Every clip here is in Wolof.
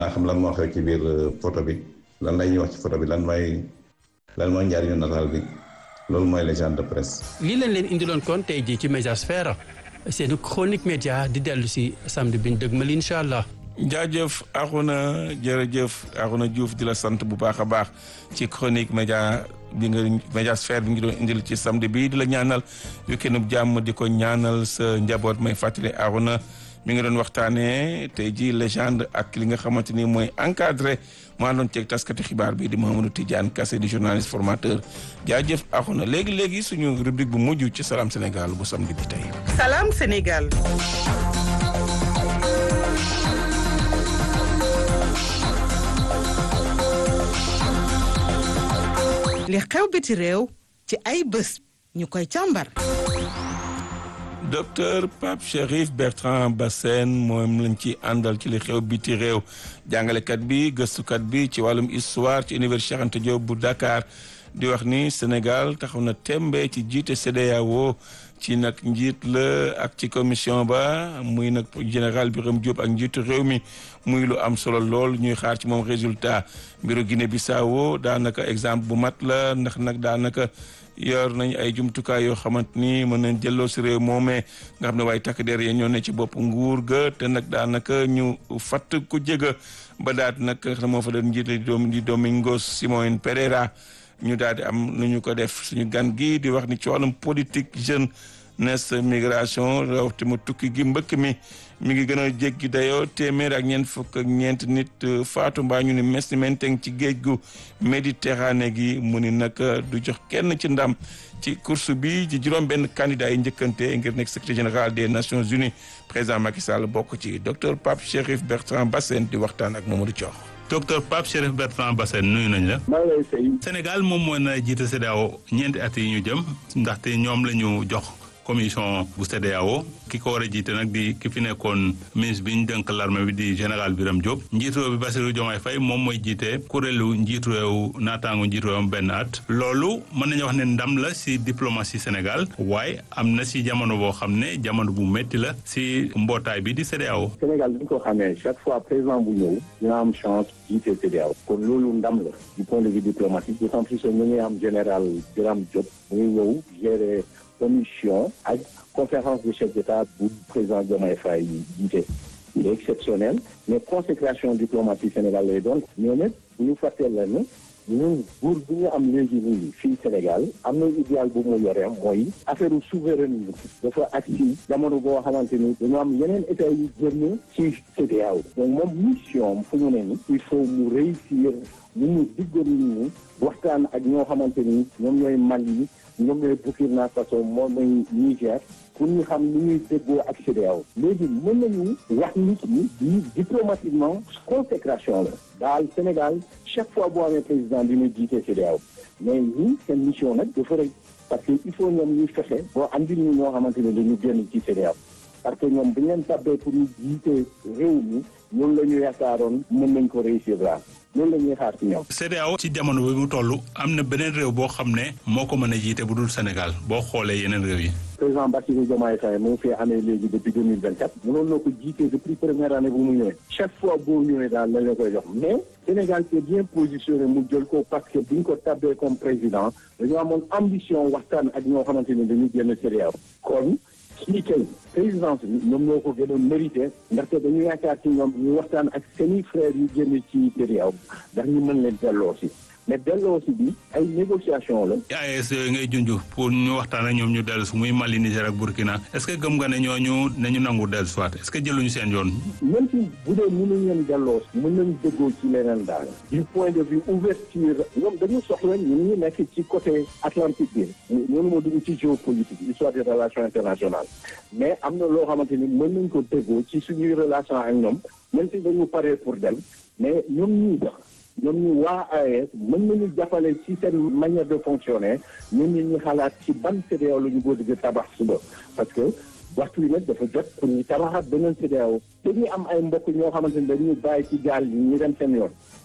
xam lan moo xew ci biir photo bi lan lay ñuy wax ci photo bi lan mooy lan mooy njariñu nataal bi loolu mooy légende de presse. lii lañ leen indiloon kon tey jii ci Médiasphère seen chronique média di dellu si samedi bi ñu dëgmal incha allah. jaajëf Arouna jërëjëf Arouna Diouf di la sant bu baax a baax ci chronique média bi nga Médiasphère bi ngi doon indil ci samedi bi di la ñaanal week-end bu jàmm di ko ñaanal sa njaboot may fàttali Arouna mi ngi doon waxtaanee tey ji légende ak li nga xamante ni mooy encadré maa doon ceeg taskati xibaar bi di Mamadou Tidiane Kassé di journaliste formateur jaajëf Arouna léegi léegi suñu rubrique bu mujj ci Salam Sénégal bu samedi bi tey. Salam Sénégal. li xew biti réew ci ay bés ñu koy càmbar. docteur Pape Chérif Bertrand Bassène moom lañ ci àndal ci li xew biti réew jàngalekat bi gëstukat bi ci wàllum histoire ci université Cheikh Anta Diop bu Dakar di wax ni Sénégal taxaw na tembe ci jiite CEDEAO ci nag njiit la ak ci commission ba muy nag général Birame Diop ak njiitu réew mi muy lu am solo lool ñuy xaar ci moom résultat mbiru Guinée Bissau daanaka exemple bu mat la ndax nag daanaka yor nañ ay jumtukaay yoo xamante ni mën nañ jëlloo si réew moomee nga xam ne waaye takk der yi ñoo ne ci bopp nguur ga te nag daanaka ñu fatt ku jëga ba daat nag xam moo fa doon njiit di Domingos Simões Pereira ñu daal di am nu ñu ko def suñu gan gi di wax ni ci wàllum politique jeune nes migration rawte mu tukki gi mbëkk mi mi ngi gën a jéggi dayoo téeméer ak ñeent fukk ak ñeent nit faatu mbaa ñu ni mes ni menteng ci géej gu Méditerranée gi mu ni nag du jox kenn ci ndam ci course bi ci juróom benn candidat yi njëkkante ngir nekk secrétaire général des Nations Unies président Macky Sall bokk ci docteur Pape Chérif Bertrand Bassène di waxtaan ak Mamadou Thior docteur Pape Chérif Bertrand Bassène nuyu nañ la. maa ngi lay fay. Sénégal moom moo na jiite CEDEAO ñeenti at yi ñu jëm ndaxte ñoom la ñu jox commission bu CEDEAO ki ko war a jiite nag di ki fi nekkoon ministre bi ñu dënk l'armée bi di général Birame Diop njiitu réew bi Bassirou Diomaye Faye moom mooy jiite kuréelu njiitu réew naataango njiitu réewam benn at loolu mën nañu wax ne ndam la si diplomatie Sénégal waaye am na si jamono boo xam ne jamono bu métti la si mbootaay bi di CEDEAO Sénégal bi ñu ko xamee chaque fois président bu ñëw dina am chance jiite CEDEAO kon loolu ndam la du point de vue diplomatique d'autant plus que ñu ngi am général Birame Diop mu ngi ñëw gérer commission ak conférence des chefs d'État bu président Diomaye Faye jiite il est exceptionnel mais consécration diplomatie Sénégal lay doon ñoom it bu ñu fàtteel la ne ñun buur bi ñu am léegi nii fii Sénégal am na idéal bu mu yore mooy affaire souveraineté dafa ak ci jamono boo xamante ni dañu am yeneen état yu génn ci CEDEAO donc moom mission fu ñu ne ni il faut mu réussir ñu ñu diggoon nit ñi waxtaan ak ñoo xamante ni ñoom ñooy Mali ñoom ñooy Burkina Faso moom mooy Niger pour ñu xam ni ñuy déggoo ak CEDEAO léegi mën nañu wax nit ñi di diplomatiquement consécration la daal Sénégal chaque fois boo amee président dina jiite CEDEAO mais ñi seen mission nag dafa rëy parce que il faut ñoom ñuy fexe boo andil ñu ñoo xamante ne dañu génn ci CEDEAO parce que ñoom bu ñu leen tabbee pour ñu jiite réew mi loolu la ñu yaakaaroon mën nañ ko réussir daal loolu la ñuy xaar ci ñoom. CEDEAO ci jamono bi mu toll am na beneen réew boo xam ne moo ko mën a jiite bu dul Sénégal boo xoolee yeneen réew yi. président Bassirou Diomaye Faye mu ngi fi amee léegi depuis deux mille vingt quatre. mënoon na ko jiite depuis première année bu mu ñëwee. chaque fois boo ñëwee daal lañ la koy jox mais Sénégal c'est bien positionné mu jël ko parce que bi ñu ko tabbee comme président dañoo amoon ambition waxtaan ak ñoo xamante ne dañuy génn CEDEAO kon. kii tey présidence bi ñoom ñoo ko gënoon mérité ndaxte dañu yaakaar ci ñoom ñu waxtaan ak seeni frères yu génn ci CEDEAO ndax ñu mën leen delloo si mais delloo si bi ay négociation la AES yooyu ngay junj pour ñu waxtaan ak ñoom ñu dellu si muy Mali Niger ak Burkina est-ce que gëm nga ne ñooñu nañu nangu dellu si waat est-ce que jëluñu seen yoon même si bu dee mënuñ leen delloo si mën nañ déggoo ci leneen daal du point de vue ouverture ñoom dañu soxla ñun ñu nekk ci côté Atlantique bi ñoonu moo dugg ci géopolitique histoire des relations internationales mais am na loo xamante ni mën nañ ko déggoo ci suñuy relation ak ñoom même si dañu paree pour dem mais ñoom ñuy dox ñoom ñu waa AES mën nañu jàppale ci seen manière de fonctionner ñun ñi ñu xalaat ci ban CEDEAO la ñu bëgg tabax suba parce que waxtu wi nag dafa jot pour ñu tabaxaat beneen CEDEAO te ñu am ay mbokk ñoo xamante ni dañuy bàyyi ci gaal yi ñu dem seen yoon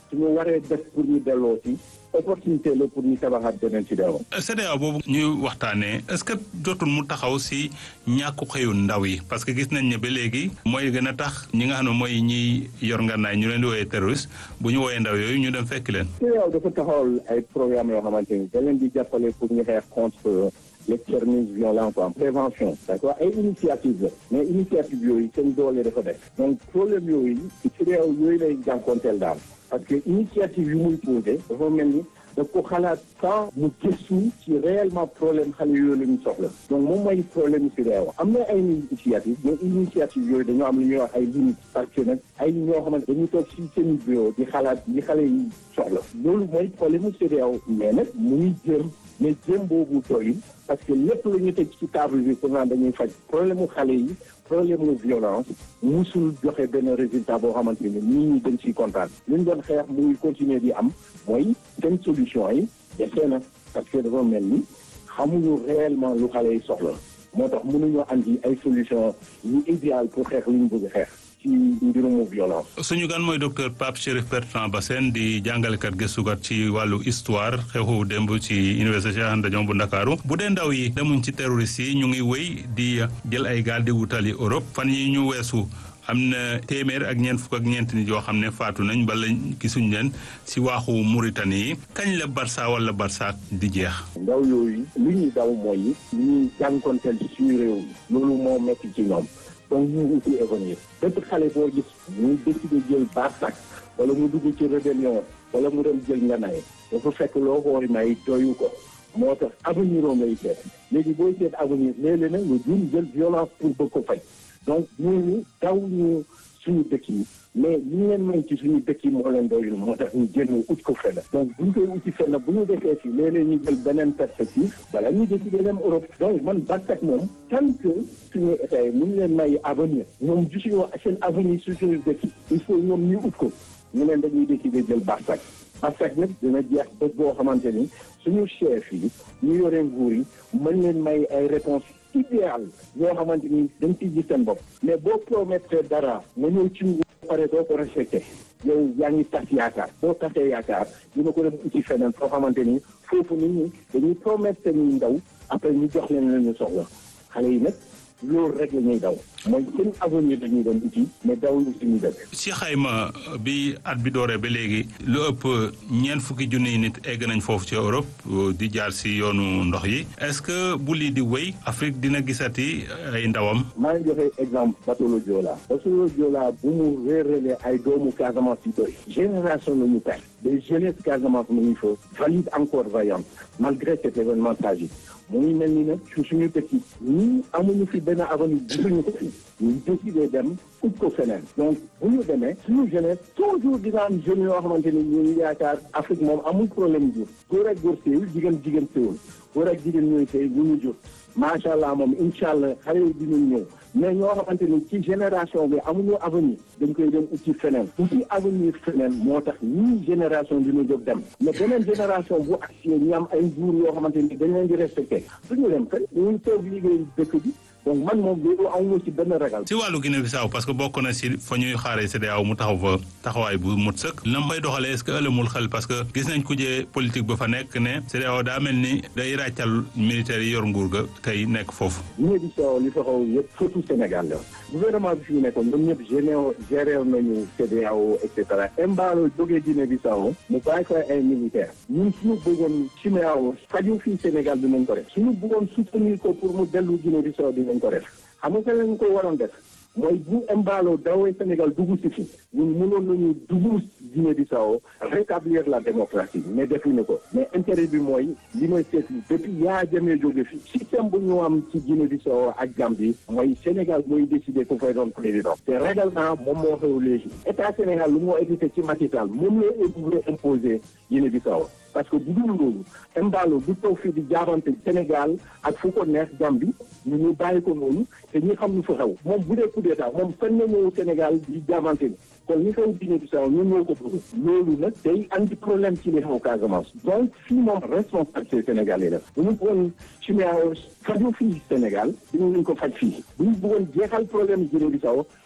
suñu waree def pour ñu delloo si opportunité la pour ñu tabaxaat beneen CEDEAO. CEDEAO boobu ñuy waxtaanee est-ce que jotul mu taxaw si ñàkku xëyu ndaw yi parce que gis nañ ne ba léegi mooy gën a tax ñi nga xam ne mooy ñiy yor ngànnaay ñu leen di wooyee terroriste bu ñu wooyee ndaw yooyu ñu dem fekk leen. CEDEAO dafa taxawal ay programme yoo xamante ni da leen di jàppale pour ñu xeex contre l'extrémisme violent quoi prévention d'accord ay initiative la mais initiative yooyu seen doole dafa def donc problème yooyu CEDEAO yooyu lay jànkoonteel daal parce que initiative yu muy posé dafa mel ni daf ko xalaat sans mu gëstu ci réellement problème xale yooyu la ñu soxla donc moom mooy problème CEDEAO am na ay initiative mais initiative yooyu dañoo am lu ñuy wax ay limites parce que nag ay ñoo xamante dañu toog ci seen bureau di xalaat li xale yi soxla loolu mooy problème CEDEAO mais nag mu ngi jëm mais jëm boobu doyul parce que lépp la ñu teg ci table bi pour naan dañuy faj problème mu xale yi problème mu violence musul joxe benn résultat boo xamante ni nit ñi dañ ciy kontaan li ñu doon xeex muy continuer di am mooy seen solution yi defee na parce que dafa mel ni xamuñu réellement lu xale yi soxla moo tax mënuñoo andi ay solution yu idéal pour xeex lu ñu bëgg xeex ci mbirumu violence. suñu gan mooy docteur Pape Chérif Bertrand Bassène di jàngalekat gëstukat ci wàllu histoire xew-xewu démb ci université Cheikh Anta Diop bu Ndakaaru bu dee ndaw yi demuñ ci terroriste yi ñu ngi wéy di jël ay gaal di wutali Europe fan yi ñu weesu am na téeméer ak ñeent fukk ak ñeent nit yoo xam ne faatu nañ bala gisuñ leen si waaxu Mauritanie yi kañ la Barça wala Barça di jeex. ndaw yooyu li ñuy daw mooy li ñuy jànkonteel ci suñu réew mi loolu moo metti ci ñoom. donc ñu uti avenir bépp xale boo gis muy décidé jël barsak wala mu dugg ci rébellion wala mu dem jël nganaay dafa fekk loo xool may doyu ko moo tax avenir oo ngay seet léegi booy seet avenir léeg-léeg nag nga jum jël violence pour bëgg ko fay donc ñooñu daw ñu suñu dëkk yi mais li ñu leen may ci suñu dëkk yi moo leen doyul moo tax ñu génn ut ko fenn donc bu ñu koy uti fenn bu ñu defee fii léeg-léeg ñu jël beneen perspective bala ñu décider dem Europe donc man Barsak moom tant que suñu état yi mu ngi leen may avenir ñoom gisuñu seen avenir su suñu dëkk yi il faut ñoom ñu ut ko ñu leen dañuy décider jël Barsak Barsak nag dina jeex bés boo xamante ni suñu chef yi ñu yore nguur yi mën leen may ay réponse idéal yoo xamante ni dañ ciy gis seen bopp mais boo promettre dara nga ñëw ci nguur pare doo ko respecté yow yaa ngi tas yaakaar boo tasee yaakaar dina ko dem uti feneen foo xamante ni foofu nit ñi dañuy promettre seen ndaw après ñu jox leen la ñu soxla xale yi nag loolu rek la ñuy daw mooy seen avenir dañuy doon uti mais daw lu suñu dëkk. si xayma bi at bi dooree ba léegi lu ëpp ñeent fukki junniy nit egg nañ foofu ci Europe di jaar si yoonu ndox yi est-ce que bu lii di wéy Afrique dina gisati ay ndawam. maa ngi joxe exemple bateau le Joola. bateau le Joola bu mu réeralee ay doomu Casamance yi doy. génération la ñu perte. des jeunesse Casamance mu ngi fa valide encore vaillante malgré cet événement tragique. mu ngi mel ni nag su suñu dëkk yi ñii amuñu fi benn avenir gisuñu ko fi ñu décidé dem ut ko feneen donc bu ñu demee suñu jeunesse toujours dina am jeunes yoo xamante ni ñu ngi yaakaar Afrique moom amul problème jur góor ak góor séewul jigéen jigéen séewul góor ak jigéen ñooy séy ñu ñu jur macha allah moom incha allah xale yi dinañ ñëw mais ñoo xamante ni ci génération bi amuñu avenir dañ koy dem uti feneen uti avenir feneen moo tax ñii génération dina jóg dem mais beneen génération bu agsi ñu am ay nguur yoo xamante ni dañ leen di respecté suñu dem kay ñu toog liggéey dëkk bi donc man moom loolu amuma ci benn ragal. si wàllu Guinée Bissau parce que bokk na si fa ñuy xaaree CEDEAO mu taxaw fa taxawaay bu mut sëkk na may doxalee est-ce que ëllëmul xel parce que gis nañ kujee politique ba fa nekk ne CEDEAO daa mel ni day ràccal militaires yi yor nguur ga tey nekk foofu. Guinée Bissau li fa xaw yëpp surtout Sénégal la gouvernement bi fi mu nekkoon ñoom ñëpp généo géré nañu CEDEAO et cetera Embalo jógee Guinée Bissau mu bàyyi fa ay militaires ñun suñu bëggoon CEDEAO faju fii Sénégal dinañ ko def suñu bëggoon soutenir ko pour mu dellu Guinée Bissau dinañ ko def xam nga lañ ko waroon def mooy bu Embalo dawee Sénégal dugg si fi ñun mënoon nañu dugg Guinée Bissau rétablir la démocratie mais defuñu ko mais intérêt bi mooy li may seetlu depuis yaa jamee jóge fi système bu ñu am ci Guinée Bissau ak Gambie mooy Sénégal mooy décider ku fay doon président te règlement moom moo xew léegi état Sénégal lu moo évité ci Macky Sall moom la bëgg imposer Guinée Bissau parce que bu dul loolu Embalo du toog fii di jaabante Sénégal ak fu ko neex Gambie ñu ñu bàyyi ko noonu te ñi xam lu fa xew moom bu dee coup d'état moom fan na ñëw Sénégal di jaabante ni kon li xew Guinée Bissau ñun ñoo ko bëgg loolu nag day andi problème ci li xew Casamance donc fii moom responsabilité Sénégal yi def bu ñu bëggoon CEDEAO faju fii Sénégal dinañ ko faj fii bu ñu bëggoon jeexal problème Guinée Bissau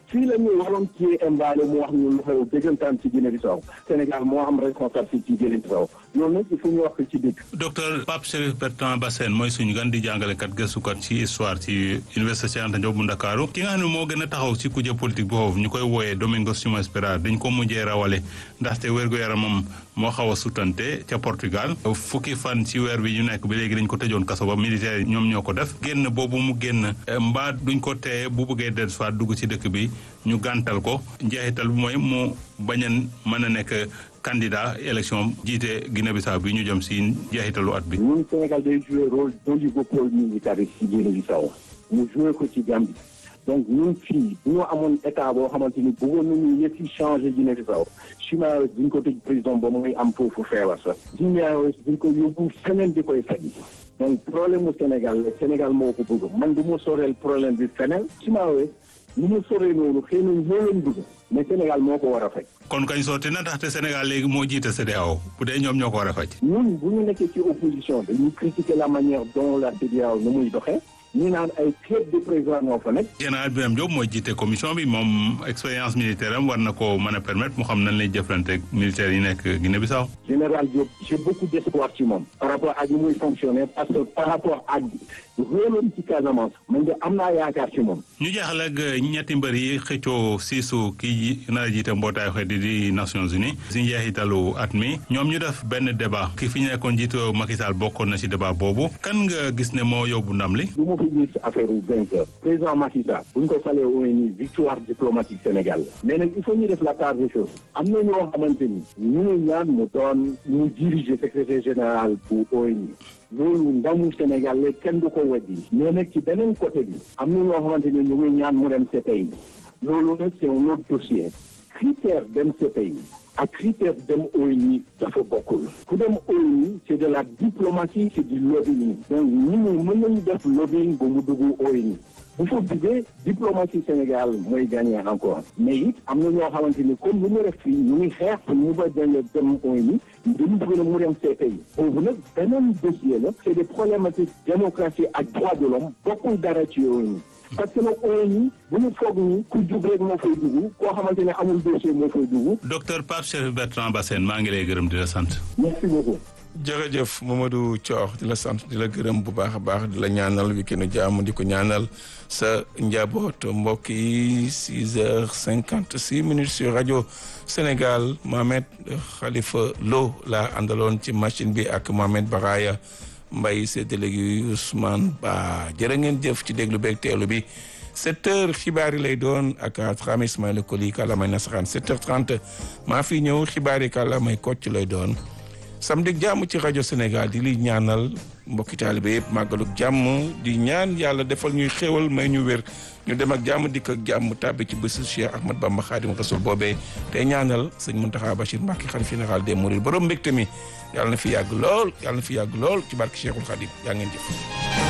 fii la ñu waroon cee imbaale mu wax ñu lu xew dëggantaan ci Guinée Bissau Sénégal moo am responsabilité ci Guinée Bissau loolu nag il faut ñu wax ko ci dëkk. docteur Pape Chérif Bertrand Bassène mooy suñu gan di jàngalekat gëstukat ci histoire ci université Cheikh Anta Diop bu Ndakaaru ki nga xam ne moo gën a taxaw ci kuje politique bi foofu ñu koy wooyee Domingos Simões Pereira dañ ko mujjee rawale ndaxte wér-gu-yaramam moo xaw a sutante ca Portugal fukki fan ci weer bi ñu nekk ba léegi dañ ko tëjoon kaso ba militaire ñoom ñoo ko def génn boobu mu génn mbaa duñ ko teye bu bëggee dellu soit dugg ci dëkk bi ñu gàntal ko njeexital bi mooy mu bañ a mën a nekk candidat élection jiite Guinée-Bissau bi ñu jëm si njeexitalu at bi. ñun Sénégal day joué rôle d'oligopole militariste ci Guinée-Bissau mu joué ko ci Gambie donc ñun fii bu ñu amoon état boo xamante ni bëggoon nañu yëpp changé Guinée-Bissau Chimay duñ ko tëj président ba muy am foofu feebar sax Chimay duñ ko yóbbu feneen di koy faj donc problème mu Sénégal la Sénégal moo ko bëgg man du ma soreel problème bi feneen Chimay ni mu soree noonu xëy na ñoo leen bëgg mais Sénégal moo ko war a faj. kon kañ sotti na ndaxte Sénégal léegi moo jiite CEDEAO bu dee ñoom ñoo ko war a faj. ñun bu ñu nekkee ci opposition dañuy critiquer la manière dont la CEDEAO nu muy doxee. ñu naan ay club de président ñoo fa nekk. général Birame Diop mooy jiite commission bi moom expérience militaire am war na ko mën a permettre mu xam nan lay jëflante militaire yi nekk Guinée-Bissau. général Diop j'ai beaucoup d'espoir ci moom. par rapport ak ni muy fonctionner parce que par rapport ak rôlam ci Casamance man de am naa yaakaar ci moom. ñu jeexal ak ñetti mbër yi xëccoo siisu kii nar a jiite mbootaayu xeet di Nations Unies si njeexitalu at mi ñoom ñu def benn débat ki fi ñu nekkoon jiitu Macky Sall bokkoon na ci débat boobu kan nga gis ne moo yóbbu ndam li. du ma fi gis affaire u vainqueur président Macky Sall bu ñu ko falee ONU victoire diplomatique Sénégal la mais nag il faut ñu def la part des choses am na ñoo xamante ni ñu ngi ñaan mu doon ñu diriger secrétaire général bu ONU loolu ndamu Sénégal la kenn du ko weddi mais nag ci beneen côté bi am na ñoo xamante ni ñu ngi ñaan mu dem CPI loolu nag c'est un autre dossier critère dem CPI ak critère dem ONU dafa bokkul ku dem ONU c'est de la diplomatie c'est du lobbying donc ñi ñu mën nañu def lobbying ba mu dugg ONU bu fa duggee diplomatie Sénégal mooy gagné encore mais it am na ñoo xamante ni comme lu ñu def fii ñu ngi xeex pour ñu ba dem dem ONU dañu bëgg na mu dem CPI boobu nag beneen dossier la c'est des problématiques démocratie ak droit de l'homme bokkul dara ci ONU parce que nag ONU bu ñu foog ni ku jug rek moo fay dugg koo xamante ne amul dossier moo fay dugg. docteur Pape Chérif Bertrand Bassène maa ngi lay gërëm di la sant. merci beaucoup. jërëjëf Mamadou Thior di la sant di la gërëm bu baax a baax di la ñaanal week-end jàmm di ko ñaanal sa njaboot mbokk yi 6 heures 56 minutes sur rajo Sénégal Mohamed Khalifa Lo laa àndaloon ci machine bi ak Mohamed Baraya Mbaye séddale gi Ousmane Ba jërë ngeen jëf ci déglu beeg teelu bi 7 heures xibaar yi lay doon ak Atrame Ismaïla Koli kàllaamay nasaraan 7 heures 30 maa fi ñëw xibaar yi kàllaamay kocc lay doon. samedi jàmm ci rajo Sénégal di li ñaanal mbokki taalibe yëpp màggaluk jàmm di ñaan yàlla defal ñuy xéewal may ñu wér ñu dem ak jàmm dikk ak jàmm tàbbi ci bésu Cheikh Ahmad Bamba Xaadim Rasul boobee te ñaanal sëñ Muntaxa Bachir Mbàkke xalif général des Mourides borom mbégte mi yàlla na fi yàgg lool yàlla na fi yàgg lool ci barke Cheikhul Xaadim yaa ngeen jëf